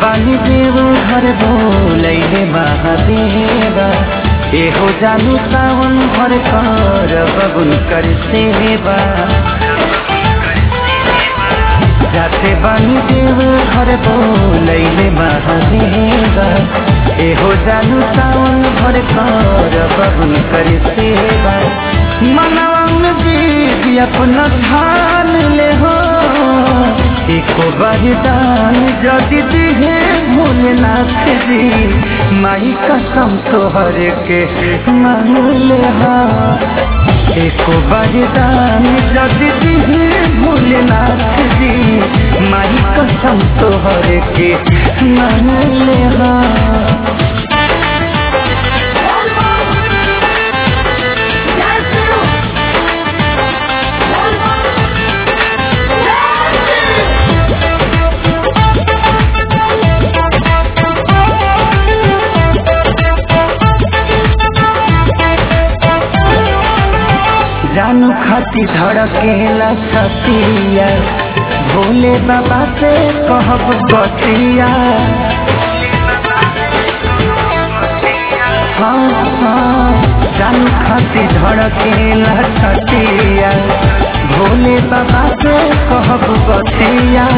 बानी देव घर बोलैले महादेवा एहो जानु सावन भर कर बबुन कर सेवा जाते बानी देव घर बोलैले महादेवा एहो जानु सावन भर कर बबुन कर सेवा मनवन बीज अपना ध्यान ले हो एको बलिदान जदि दिहे भोलेनाथ जी माई कसम तोहर के मांगले हा एको बलिदान जदि दिहे भोलेनाथ जी माई कसम तोहर के मांगले हा जानू खाती धड़केला छतिया भोले बाबा से कहब बतिया हाँ हाँ जानू खाती धड़केला छतिया भोले बाबा से कहब बतिया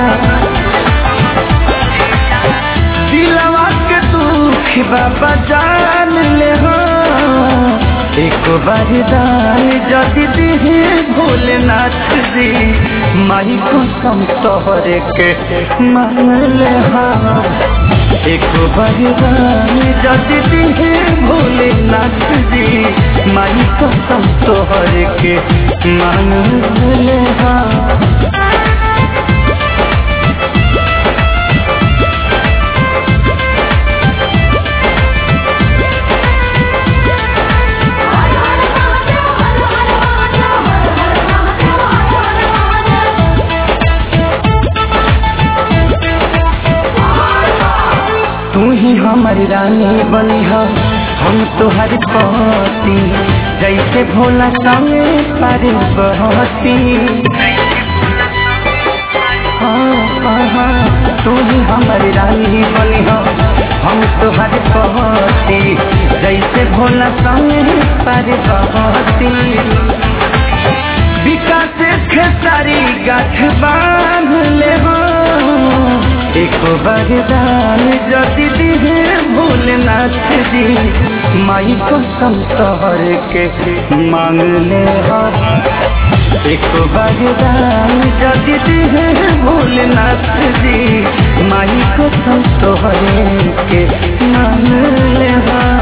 दिलवा के दुख बाबा जान ले हो एक बरदान जदि दिहे भोलेनाथ जी माई कसम तोहरे के मांगले हा एक बरदान जदि दिहे भोलेनाथ जी माई कसम तोहरे के मांगले हा तू ही हमारी रानी बनी हो हम तुहर पति जैसे भोला संगे पारे बहती हाँ हाँ हाँ तू ही हमारी रानी बनी हो हम तुहर पति जैसे भोला संगे पारे बहती विकास खेसारी गाठ बांध ले हो एक बरदान जदि दिहे भोलेनाथ जी माई कसम तोहर के मांग ले हो एक बरदान जदि दिहे भोलेनाथ जी माई कसम तोहर के मांग ले हो